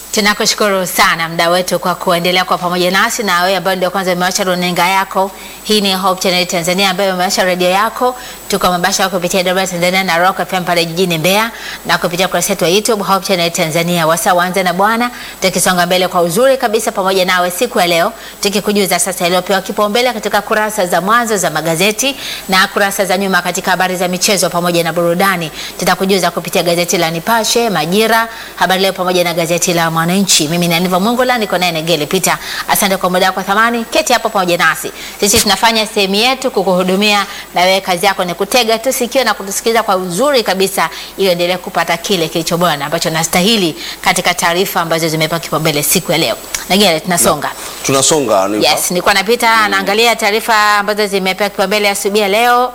Tunakushukuru sana mda wetu kwa kuendelea kwa pamoja nasi, na wewe ambayo ndio kwanza umewasha runinga yako. Hii ni Hope Channel Tanzania ambayo umewasha redio yako. Tuko mabasha kupitia Dodoma Tanzania na Rock FM pale jijini Mbeya na kupitia kurasa yetu ya YouTube Hope Channel Tanzania. Wasa waanze na Bwana, tukisonga mbele kwa uzuri kabisa pamoja nawe siku ya leo, tukikujuza sasa iliyopewa kipaumbele katika kurasa za mwanzo za magazeti na kurasa za nyuma katika habari za michezo pamoja na burudani. Tutakujuza kupitia gazeti la Nipashe, Majira, Habari Leo pamoja na gazeti la Mwananchi. Mimi ni Aniva Mongola, niko naye Negele Peter. Asante kwa muda wako thamani, keti hapo pamoja nasi. Sisi tunafanya sehemu yetu kukuhudumia, na wewe kazi yako ni kutega tu sikio na kutusikiliza kwa uzuri kabisa, ili endelee kupata kile kilicho bora na ambacho nastahili katika taarifa ambazo zimepewa kipaumbele siku ya leo. Negele, tunasonga Tunasonga Aniva. Yes, nilikuwa napita naangalia taarifa ambazo zimepewa kipaumbele asubuhi ya leo.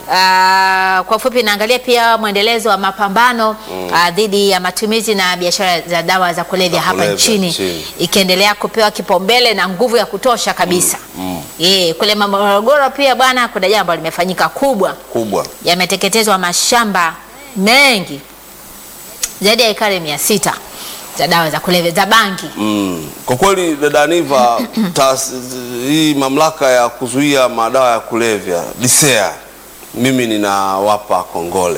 Ah, kwa ufupi naangalia pia mwendelezo wa mapambano ah, dhidi ya matumizi na biashara za dawa za kulevya Za hapa kulevya nchini nchini. ikiendelea kupewa kipaumbele na nguvu ya kutosha kabisa. Eh, kule Morogoro pia bwana, kuna jambo limefanyika kubwa, kubwa yameteketezwa mashamba mengi zaidi ya ekari mia sita za dawa za kulevya za bangi. mm. Kwa kweli dada Aniva, taas- hii mamlaka ya kuzuia madawa ya kulevya DCEA, mimi ninawapa kongole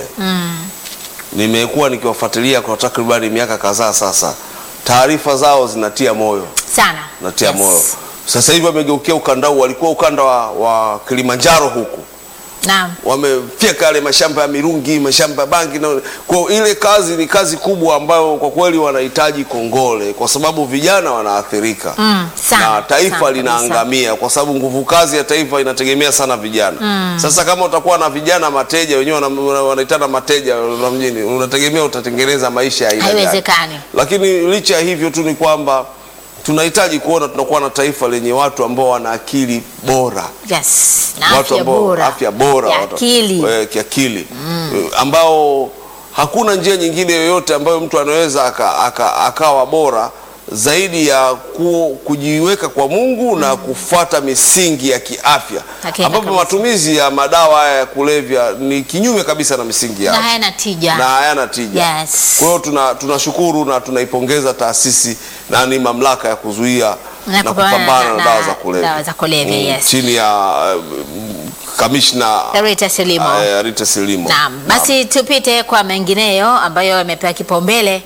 nimekuwa nikiwafuatilia kwa takribani miaka kadhaa sasa. Taarifa zao zinatia moyo, Sana. zinatia Yes. moyo. Sasa hivi wamegeukia ukanda huu, walikuwa ukanda wa, wa Kilimanjaro huku Naam. wamefyeka yale mashamba ya mirungi, mashamba ya bangi na kwa ile kazi ni kazi kubwa ambayo kwa kweli wanahitaji kongole, kwa sababu vijana wanaathirika Mm, sana, na taifa sana linaangamia, kwa sababu nguvu kazi ya taifa inategemea sana vijana. Sasa kama utakuwa na vijana mateja, wenyewe wana- wana- wanaitana mateja na mjini, unategemea utatengeneza maisha ya aina gani? Haiwezekani. Lakini licha ya hivyo tu ni kwamba tunahitaji kuona tunakuwa na taifa lenye watu ambao wana akili bora Yes. Na watu afya ambao bora. afya bora Ya watu- akili. eh, kiakili Eh, ambao hakuna njia nyingine yoyote ambayo mtu anaweza aka, aka, akawa bora zaidi ya ku, kujiweka kwa Mungu na kufuata misingi ya kiafya Hakika ambapo kabisa. matumizi ya madawa haya ya kulevya ni kinyume kabisa na misingi ya Na afya hayana tija. na hayana tija. Yes. Kwa hiyo tuna tunashukuru na tunaipongeza taasisi na ni mamlaka ya kuzuia Na na kupambana kupambana na na- dawa za na kulevya dawa za kulevya, yes. chini ya uh, kamishna Rita Silimo. uh, Rita Silimo. Naam, basi tupite kwa mengineyo ambayo yamepewa kipaumbele.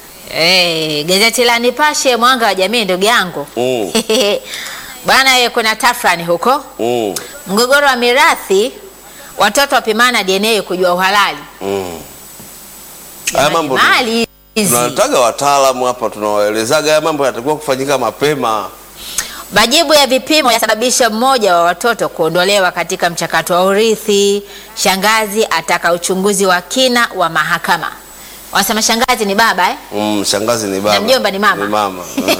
Eh, gazeti la Nipashe mwanga wa jamii ndugu yangu. Mm. Bwana ye kuna tafrani huko. Mm, Mgogoro wa mirathi watoto wapimana DNA kujua uhalali. mm. Haya mambo Mali hizi. tunataga wataalamu hapa, tunawaelezaga haya mambo yanatakiwa kufanyika mapema. Majibu ya vipimo yasababisha mmoja wa watoto kuondolewa katika mchakato wa urithi. Shangazi ataka uchunguzi wa kina wa mahakama. Wanasema shangazi ni baba eh? Mm, shangazi ni baba Na mjomba ni mama. Ni mama.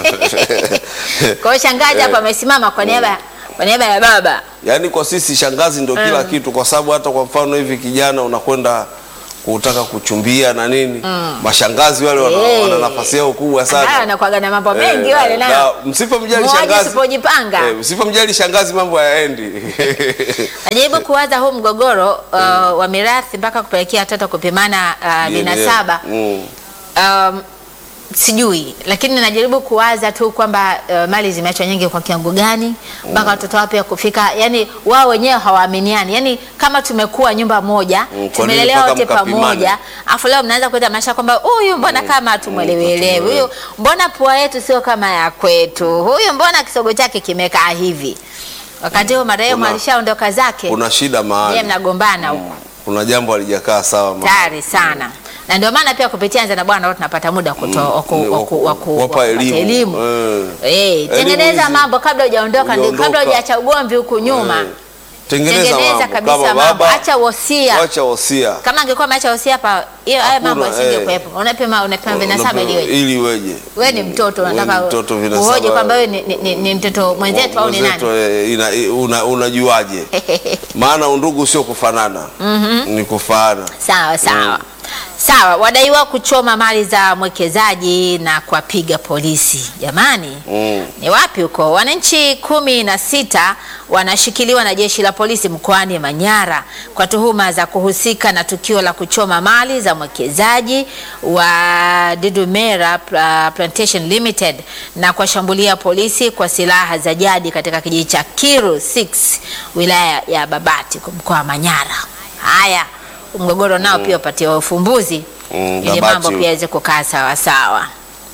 Kwa hiyo shangazi hapa amesimama kwa niaba kwa niaba ya baba. Yaani kwa sisi shangazi ndio kila kitu, kwa sababu hata kwa mfano hivi kijana unakwenda kutaka kuchumbia na nini, mashangazi wale wana, Eh. wana nafasi yao kubwa Ah, sana. anakuwaga na mambo mengi Eh, wale na- nao. na Msipomjali Mmoja shangazi usipojipanga. eh, msipomjali shangazi mambo hayaendi. Najaribu kuwaza huu mgogoro uh, wa mirathi mpaka kupelekea watoto kupimana uh, vinasaba. Mm. Um, sijui lakini najaribu kuwaza tu kwamba uh, mali zimeachwa nyingi kwa kiwango gani mpaka watoto wapya kufika, yani wao wenyewe hawaaminiani, yani kama tumekuwa nyumba moja Mm, kwa nini tumelelewa mpaka wote mkapimane? pamoja, afu leo mnaanza kuleta maisha kwamba huyu mbona kama hatumwelewelewi, huyu mbona pua yetu sio kama ya kwetu, huyu mbona kisogo chake kimekaa hivi, wakati huo marehemu Kuna- alishaondoka zake, Kuna shida yeye mahali, mnagombana huko kuna jambo halijakaa sawa mahali. tayari sana na ndio maana pia kupitia Anza na Bwana watu tunapata muda wa kuto- wa ku- Ni wa ku- wa ku- wa kuwapa kupata elimu. elimu. Eh. Eh, tengeneza hizi- mambo kabla hujaondoka, ndio Hujaondoka. kabla hujaacha ugomvi huku nyuma. Eh. Tengeneza, Tengeneza mambo. kabisa Kama mambo, baba, acha wosia. wacha wosia. Kama angekuwa ameacha wosia hapa, hiyo haya Hakuna, mambo eh. yasingekuwepo. Unapima unapima vinasaba ili weje. ili weje. Wewe ni mtoto Wewe unataka ni mtoto vinasaba. uhoje kwamba wewe ni, ni, ni, ni mtoto mwenzetu au ni Mwenzetu, nani? eh, ina- i- una- Unajuaje? Maana undugu sio kufanana, ni kufaana. Sawa sawa. Sawa, wadaiwa kuchoma mali za mwekezaji na kuwapiga polisi. Jamani, Mm. ni wapi huko? Wananchi kumi na sita wanashikiliwa na jeshi la polisi mkoani Manyara kwa tuhuma za kuhusika na tukio la kuchoma mali za mwekezaji wa Didumera Pla- Plantation Limited na kuwashambulia polisi kwa silaha za jadi katika kijiji cha Kiru 6 wilaya ya Babati mkoa wa Manyara. Haya, mgogoro nao pia upatiwa ufumbuzi Mm, ili Babati mambo huko. pia yaweze kukaa sawa sawa.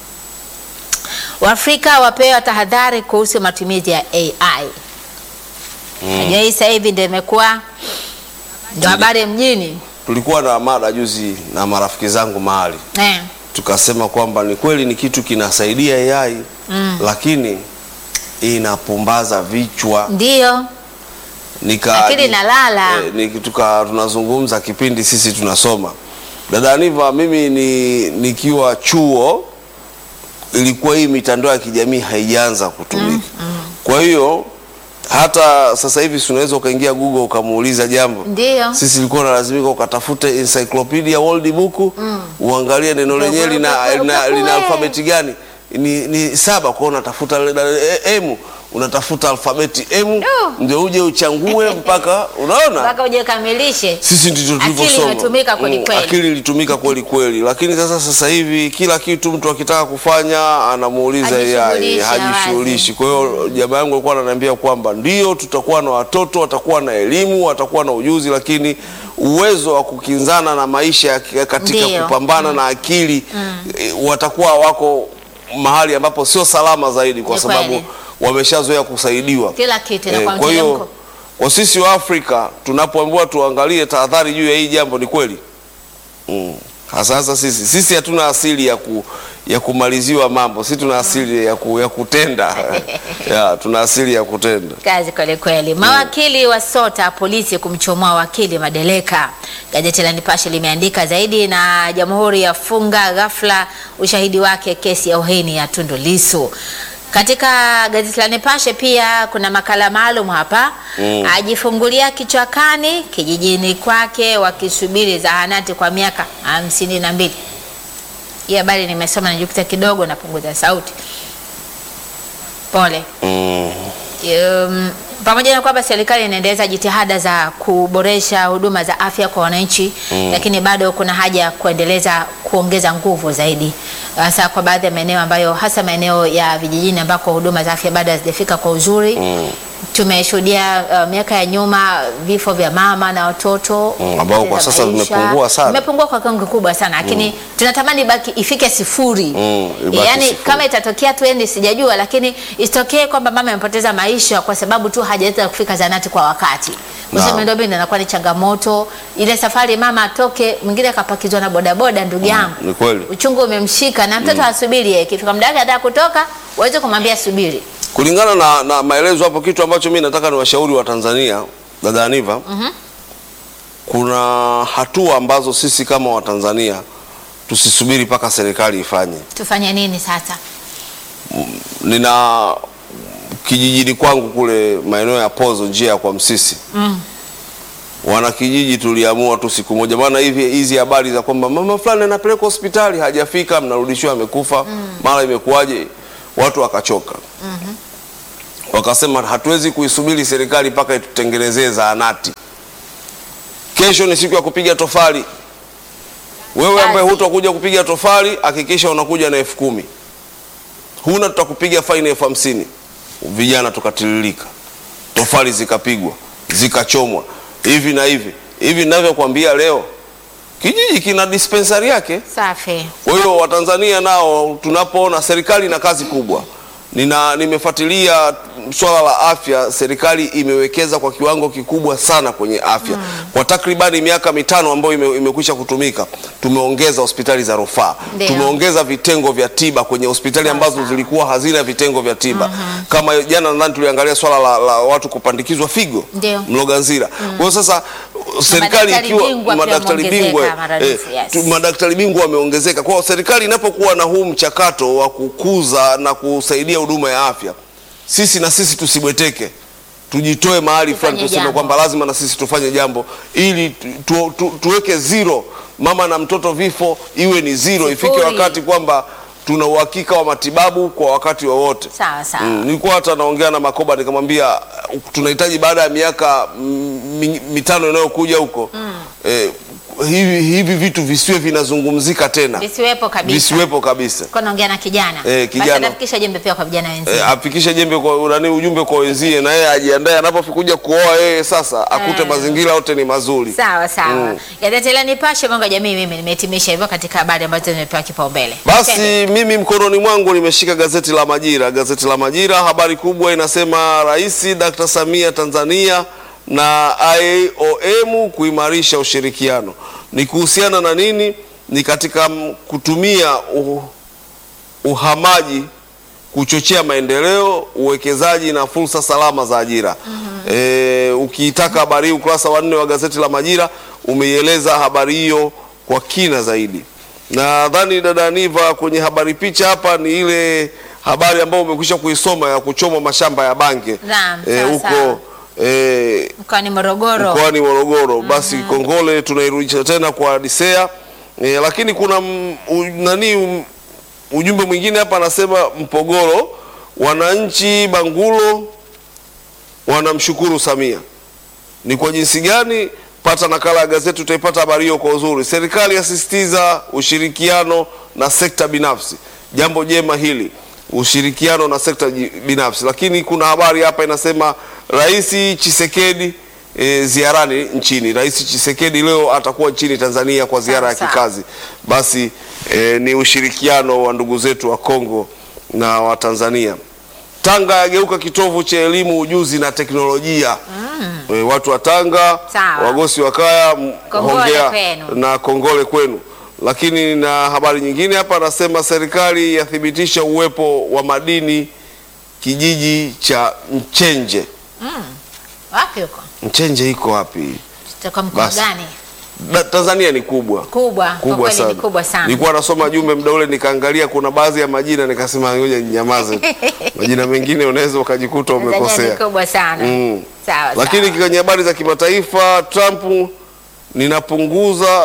Waafrika wapewa tahadhari kuhusu matumizi ya AI. Najua hii sasa hivi ndio imekuwa ndio habari mjini Tulikuwa na mada juzi na marafiki zangu mahali eh. tukasema kwamba ni kweli ni kitu kinasaidia AI lakini inapumbaza vichwa Ndio nika Akili inalala. eh, ni- tuka tunazungumza kipindi sisi tunasoma dada Aniva, mimi ni nikiwa chuo ilikuwa hii mitandao ya kijamii haijaanza kutumika kwa hiyo hata sasa hivi si unaweza ukaingia Google ukamuuliza jambo ndio sisi ilikuwa nalazimika ukatafute encyclopedia world book uangalie neno lenyewe lina, lina, lina alfabeti gani ni, ni saba kwao unatafuta le- e- m unatafuta alfabeti m No. ndio uje uchangue mpaka unaona mpaka ujekamilishe. sisi ndicho Akili tulivyosoma imetumika kweli Mm, kweli. akili ilitumika kweli kweli lakini sasa sasa hivi kila kitu mtu akitaka kufanya anamuuliza AI Hajishughulishi, hajishughulishi kwa hiyo jamaa yangu alikuwa ananiambia kwamba ndio tutakuwa na watoto watakuwa na elimu watakuwa na ujuzi lakini uwezo wa kukinzana na maisha ya- katika Ndio. kupambana na akili eh, watakuwa wako mahali ambapo sio salama zaidi kwa Ni sababu kweli. wameshazoea kusaidiwa Kila kitu Eh, inakuwa kwa hiyo mteremko. kwa sisi wa Afrika tunapoambiwa tuangalie tahadhari juu ya hii jambo, ni kweli mm. Hasa hasa sisi sisi hatuna asili ya, ku, ya kumaliziwa mambo, sisi tuna asili ya, ku, ya kutenda ya, tuna asili ya kutenda. Kazi kweli kweli. Mawakili wa sota polisi kumchomoa wakili Madeleka. Gazeti la Nipashe limeandika zaidi, na Jamhuri yafunga ghafla ushahidi wake kesi ya uhaini ya Tundu Lissu. Katika gazeti la Nipashe pia kuna makala maalum hapa Mm. ajifungulia kichwakani kijijini kwake wakisubiri zahanati kwa miaka hamsini na mbili. Hii habari nimesoma najikuta kidogo napunguza sauti. Pole. Mm. Um, pamoja na kwamba serikali inaendeleza jitihada za kuboresha huduma za afya kwa wananchi lakini bado kuna haja ya kuendeleza kuongeza nguvu zaidi, hasa kwa baadhi ya maeneo ambayo, hasa maeneo ya vijijini ambako huduma za afya bado hazijafika kwa uzuri. Tumeshuhudia uh, miaka ya nyuma vifo vya mama na watoto Mm, ambao kwa kupoteza sasa maisha. vimepungua sana. vimepungua kwa kiwango kikubwa sana, lakini tunatamani baki ifike sifuri Mm, ibaki yaani sifuri. kama itatokea tu endi sijajua, lakini isitokee kwamba mama amepoteza maisha kwa sababu tu hajaweza kufika zanati kwa wakati. Kwa Naam. sababu miundombinu inakuwa ni changamoto. Ile safari mama atoke, mwingine akapakizwa na bodaboda, ndugu yangu, Ni kweli. uchungu umemshika na mtoto asubiri, yeye ikifika muda wake anataka kutoka, uweze kumwambia subiri. Kulingana na, na maelezo hapo, kitu ambacho mimi nataka ni washauri wa Tanzania, dada Aniva, kuna hatua ambazo sisi kama Watanzania tusisubiri mpaka serikali ifanye. Tufanye nini sasa? nina kijijini kwangu kule maeneo ya Pozo, njia ya kwa Msisi Mm. wana kijiji tuliamua tu siku moja, maana hivi hizi habari za kwamba mama fulani anapelekwa hospitali hajafika, mnarudishiwa amekufa, mara imekuwaje, watu wakachoka. Wakasema hatuwezi kuisubiri serikali mpaka itutengenezee zahanati. Kesho ni siku ya kupiga tofali. Wewe ambaye Kazi. hutakuja kupiga tofali, hakikisha unakuja na elfu kumi huna tutakupiga faini elfu hamsini vijana tukatiririka tofali zikapigwa zikachomwa hivi na hivi hivi ninavyokuambia leo kijiji kina dispensari yake Safi. kwa hiyo watanzania nao tunapoona serikali ina kazi kubwa nina nimefuatilia swala la afya serikali imewekeza kwa kiwango kikubwa sana kwenye afya kwa takribani miaka mitano ambayo ime, imekwisha kutumika tumeongeza hospitali za rufaa Ndio. tumeongeza vitengo vya tiba kwenye hospitali ambazo zilikuwa hazina vitengo vya tiba kama jana nadhani tuliangalia swala la, la watu kupandikizwa figo Ndio. Mloganzira kwa hiyo sasa serikali Madaktari ikiwa bingwa pia madaktari wameongezeka bingwa maradufu, eh, yes. tu- madaktari bingwa wameongezeka. Kwa hiyo serikali inapokuwa na huu mchakato wa kukuza na kusaidia huduma ya afya, sisi na sisi tusibweteke, tujitoe mahali fulani, Tufanye tuseme jambo. kwamba lazima na sisi tufanye jambo ili tu, tu, tu, tuweke zero mama na mtoto vifo iwe ni zero, ifike Sifuri. wakati kwamba tuna uhakika wa matibabu kwa wakati wowote. Sawa sawa. Mm, nilikuwa hata naongea na Makoba nikamwambia uh, tunahitaji baada ya miaka mm, mi- mitano inayokuja huko eh, hivi, hivi vitu visiwe vinazungumzika tena Visiwepo kabisa. visiwepo kabisa. Kwa naongea na kijana. Eh, kijana. Basi atafikisha jembe pia kwa vijana wenzake. Eh, afikishe jembe kwa nani, ujumbe kwa wenzie, na yeye ajiandae anapokuja kuoa yeye sasa akute Eh. mazingira yote ni mazuri. Sawa sawa. Mm. Gazeti la Nipashe mwanga wa jamii mimi nimehitimisha hivyo katika habari ambazo zimepewa kipaumbele. Basi mimi mkononi mwangu nimeshika gazeti la Majira. Gazeti la Majira, habari kubwa inasema Rais Dr. Samia Tanzania na IOM kuimarisha ushirikiano. Ni kuhusiana na nini? Ni katika mm, kutumia uh, uhamaji kuchochea maendeleo, uwekezaji na fursa salama za ajira. E, ukiitaka habari hii ukurasa wa nne wa gazeti la Majira umeieleza habari hiyo kwa kina zaidi. Nadhani dada Niva, kwenye habari picha hapa ni ile habari ambayo umekwisha kuisoma ya kuchomwa mashamba ya bange Naam, Eh, sawa, sawa. huko e, Mkoani Morogoro. mkoani Morogoro. Basi kongole tunairudisha tena kwa Disea e, lakini kuna m, u, nani um, ujumbe mwingine hapa anasema Mpogoro, wananchi Bangulo wanamshukuru Samia. Ni kwa jinsi gani? Pata nakala ya gazeti, utaipata habari hiyo kwa uzuri. Serikali yasisitiza ushirikiano na sekta binafsi. Jambo jema hili, ushirikiano na sekta ji- binafsi. Lakini kuna habari hapa inasema Rais Chisekedi e, ziarani nchini. Rais Chisekedi leo atakuwa nchini Tanzania kwa ziara ya Sawa, sawa. kikazi. Basi e, ni ushirikiano wa ndugu zetu wa Kongo na wa Tanzania. Tanga yageuka kitovu cha elimu, ujuzi na teknolojia. E, watu wa Tanga, Sawa. wagosi wa kaya, m- Kongole hongera kwenu. na kongole kwenu. Lakini na habari nyingine hapa anasema serikali yathibitisha uwepo wa madini kijiji cha Mchenje. Wapi huko? Mchenje iko wapi? Tutakuwa mkoa Basi. gani? Da, Tanzania ni kubwa Kubwa. Kwa kubwa kweli sana. ni kubwa sana. Nilikuwa nasoma jumbe muda ule nikaangalia kuna baadhi ya majina nikasema ngoja ninyamaze. tu. majina mengine unaweza ukajikuta Tanzania ni umekosea. kubwa sana. Mm. Sawa Lakini sawa. kwenye habari za kimataifa, Trump ninapunguza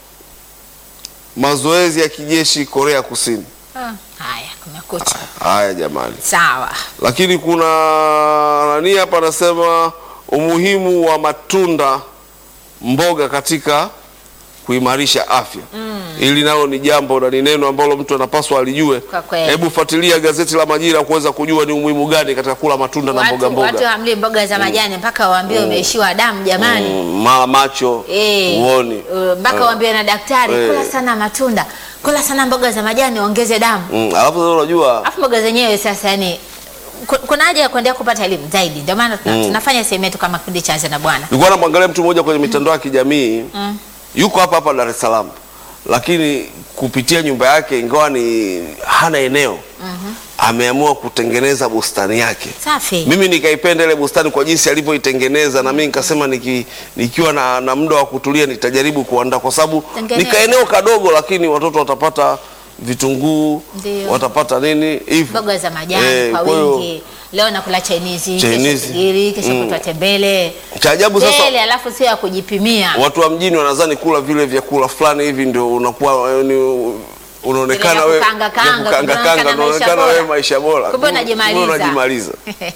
mazoezi ya kijeshi Korea Kusini. Ah, Haya, kumekucha. Haya jamani, Sawa. lakini kuna nani hapa anasema umuhimu wa matunda mboga katika kuimarisha afya. Hili nalo ni jambo na ni neno ambalo mtu anapaswa alijue. Kwa kweli. Hebu fuatilia gazeti la Majira kuweza kujua ni umuhimu gani katika kula matunda na mboga Watu, watu mboga. hamli mboga za majani mpaka waambiwe umeishiwa damu jamani. Mm, mara macho Eh, uoni uh, mpaka waambiwe na daktari Eh. kula sana matunda, kula sana mboga za majani ongeze damu. Mm, alafu sasa unajua Alafu mboga zenyewe sasa yani ku- kuna haja ya kuendelea kupata elimu zaidi. Ndio maana tuna- tunafanya sehemu yetu kama kipindi cha Anza na Bwana. nilikuwa namwangalia mtu mmoja kwenye mitandao ya kijamii yuko hapa hapa Dar es Salaam, lakini kupitia nyumba yake, ingawa ni hana eneo ameamua kutengeneza bustani yake. Safi. Mimi nikaipenda ile bustani kwa jinsi alivyoitengeneza, na mimi nikasema niki, nikiwa na, na muda wa kutulia nitajaribu kuandaa, kwa sababu Tengeneza. nika eneo kadogo, lakini watoto watapata vitunguu, Ndio. watapata nini hivyo Mboga za majani Eh, kwa kwa hiyo, wingi. Leo nakula Chinese, Chinese. kesho sigiri, kesho Mm. kutwa tembele. Cha ajabu sasa Tele alafu sio ya kujipimia. watu wa mjini wanadhani kula vile vyakula fulani hivi ndio unakuwa eh, ni unaonekana Vile vya wewe kukanga kanga, vya kukanga unaonekana kanga, maisha unaonekana bora. wewe maisha bora, Kumbe unajimaliza. unajimaliza.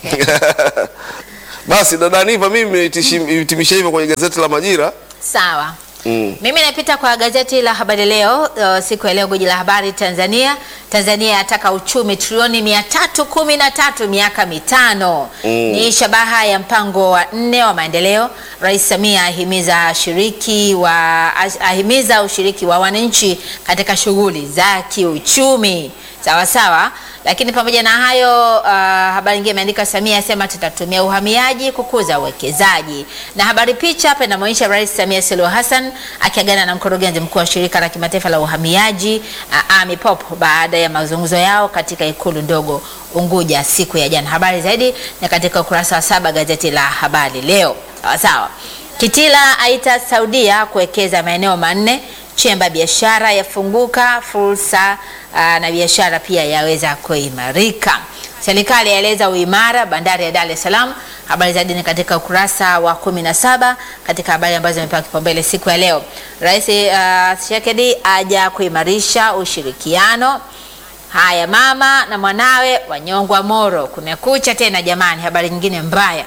Basi dada Niva, mimi nimehitimisha hivyo kwenye gazeti la Majira. Sawa. Mm. Mimi napita kwa gazeti la Habari Leo uh, siku ya leo, gwiji la habari Tanzania. Tanzania yataka uchumi trilioni mia tatu kumi na tatu miaka mitano ni shabaha ya mpango wa nne wa maendeleo. Rais Samia ahimiza shiriki wa ahimiza ushiriki wa wananchi katika shughuli za kiuchumi. Sawa sawa. Lakini pamoja na hayo uh, habari nyingine imeandika Samia asema tutatumia uhamiaji kukuza uwekezaji, na habari picha hapa inamwonyesha Rais Samia Suluhu Hassan akiagana na mkurugenzi mkuu wa shirika la kimataifa la uhamiaji uh, Amy Pope baada ya mazungumzo yao katika ikulu ndogo Unguja siku ya jana. Habari zaidi ni katika ukurasa wa saba gazeti la Habari Leo. Sawa sawa. Kitila aita Saudia kuwekeza maeneo manne. Chemba ya biashara yafunguka, fursa aa, na biashara pia yaweza kuimarika. Serikali yaeleza uimara bandari ya Dar es Salaam. Habari zaidi ni katika ukurasa wa kumi na saba katika habari ambazo zimepewa kipaumbele siku ya leo. Rais uh, Tshisekedi aja kuimarisha ushirikiano. Haya, mama na mwanawe wanyongwa Moro. Kumekucha tena jamani, habari nyingine mbaya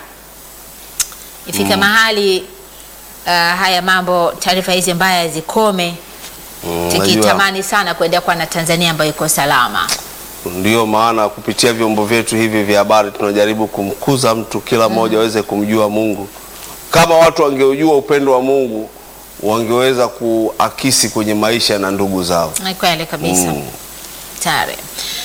ifike mahali uh, haya mambo, taarifa hizi mbaya zikome, Mm, unajua, tukitamani sana kuendea kuwa na Tanzania ambayo iko salama. Ndiyo maana kupitia vyombo vyetu hivi vya habari tunajaribu kumkuza mtu, kila mmoja aweze kumjua Mungu. Kama watu wangeujua upendo wa Mungu, wangeweza kuakisi kwenye maisha na ndugu zao. Ni kweli kabisa. Mm. Tare.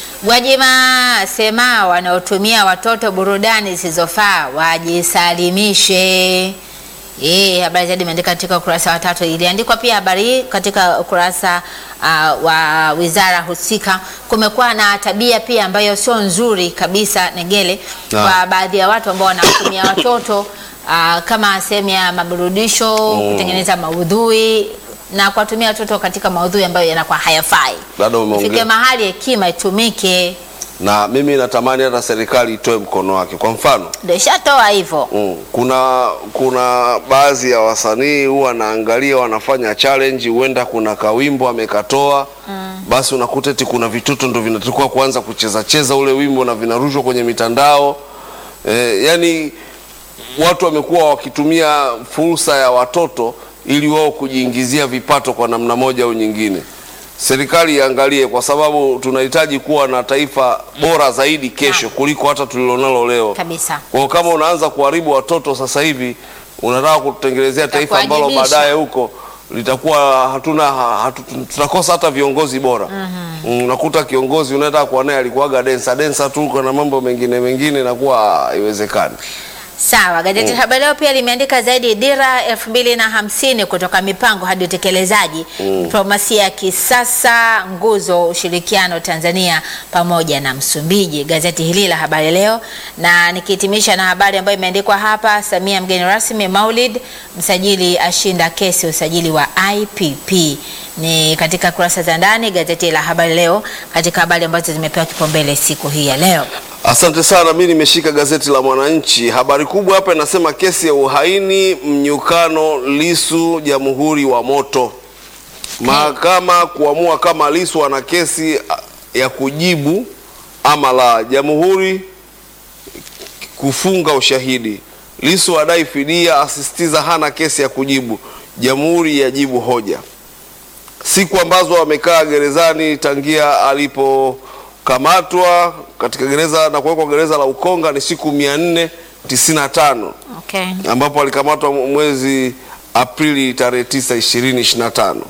Gwajima sema wanaotumia watoto burudani zisizofaa wajisalimishe. Eh, habari zaidi imeandika katika ukurasa wa tatu. Iliandikwa pia habari hii katika ukurasa uh, wa wizara husika. Kumekuwa na tabia pia ambayo sio nzuri kabisa Negele, Na. kwa baadhi ya watu ambao wanatumia watoto uh, kama sehemu ya maburudisho, kutengeneza maudhui na kuwatumia watoto katika maudhui ambayo yanakuwa hayafai. Dada, umeongea. Ifike mahali hekima itumike, Na mimi natamani hata serikali itoe mkono wake. Kwa mfano ndio ishatoa hivyo. Mm. Kuna kuna baadhi ya wasanii huwa naangalia wanafanya challenge, huenda kuna kawimbo amekatoa basi unakuta eti kuna vitoto ndo vinatakiwa kuanza kucheza cheza ule wimbo na vinarushwa kwenye mitandao e, yani watu wamekuwa wakitumia fursa ya watoto ili wao kujiingizia vipato kwa namna moja au nyingine. Serikali iangalie, kwa sababu tunahitaji kuwa na taifa bora zaidi kesho kuliko hata tulilonalo leo. Kabisa. Kwa hiyo kama unaanza kuharibu watoto sasa hivi, unataka kutengenezea taifa ambalo kuwajibisha. baadaye huko litakuwa hatuna hatu, tutakosa hata viongozi bora. Mm, Unakuta kiongozi unataka kuwa naye alikuwaga densa densa tu na mambo mengine mengine, inakuwa haiwezekani. Sawa, gazeti la Habari Leo pia limeandika zaidi dira elfu mbili na hamsini kutoka mipango hadi utekelezaji, diplomasia ya kisasa, nguzo ushirikiano Tanzania pamoja na Msumbiji. Gazeti hili la Habari Leo, na nikihitimisha na habari ambayo imeandikwa hapa, Samia mgeni rasmi Maulid, msajili ashinda kesi usajili wa IPP ni katika kurasa za ndani gazeti la Habari Leo, katika habari ambazo zimepewa kipaumbele siku hii ya leo. Asante sana. Mi nimeshika gazeti la Mwananchi. Habari kubwa hapa inasema kesi ya uhaini mnyukano Lisu jamhuri wa moto. Mahakama kuamua kama Lisu ana kesi a, ya kujibu ama la. Jamhuri kufunga ushahidi. Lisu adai fidia, asisitiza hana kesi ya kujibu. Jamhuri yajibu hoja siku ambazo amekaa gerezani tangia alipokamatwa katika gereza na kuwekwa gereza la Ukonga ni siku mia nne tisini na tano Okay. ambapo alikamatwa mwezi Aprili tarehe tisa ishirini ishirini na tano.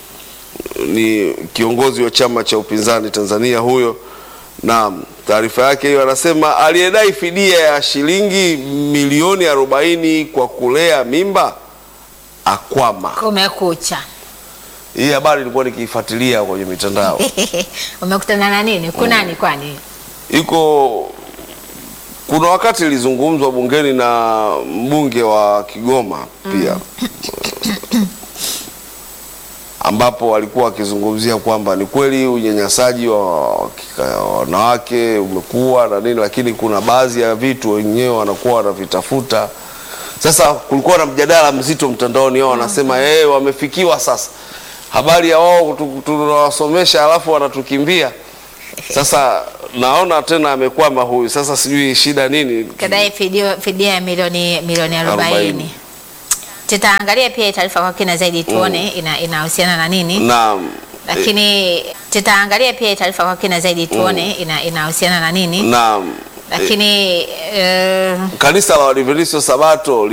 Ni kiongozi wa chama cha upinzani Tanzania huyo, na taarifa yake hiyo anasema aliyedai fidia ya shilingi milioni arobaini kwa kulea mimba akwama. Kumekucha. Hii habari nilikuwa nikiifuatilia kwenye mitandao. Umekutana na nini? Kunani kwani? Iko kuna wakati ilizungumzwa bungeni na mbunge wa Kigoma pia ambapo walikuwa wakizungumzia kwamba ni kweli unyanyasaji wa wakika- wanawake umekuwa na nini, lakini kuna baadhi ya vitu wenyewe wanakuwa wanavitafuta. Sasa kulikuwa na mjadala mzito mtandaoni, wao wanasema eh, wamefikiwa sasa, habari ya wao tu- tunawasomesha alafu wanatukimbia. Sasa naona tena amekwama huyu, sasa sijui shida nini. Kadai fidia, fidia ya milioni milioni 40. Arobaini. Tutaangalia pia hii taarifa kwa kina zaidi tuone ina inahusiana na nini. Naam. Lakini tutaangalia pia hii taarifa kwa kina zaidi tuone ina inahusiana na nini. Naam. Lakini eh, Kanisa la Waadventista Sabato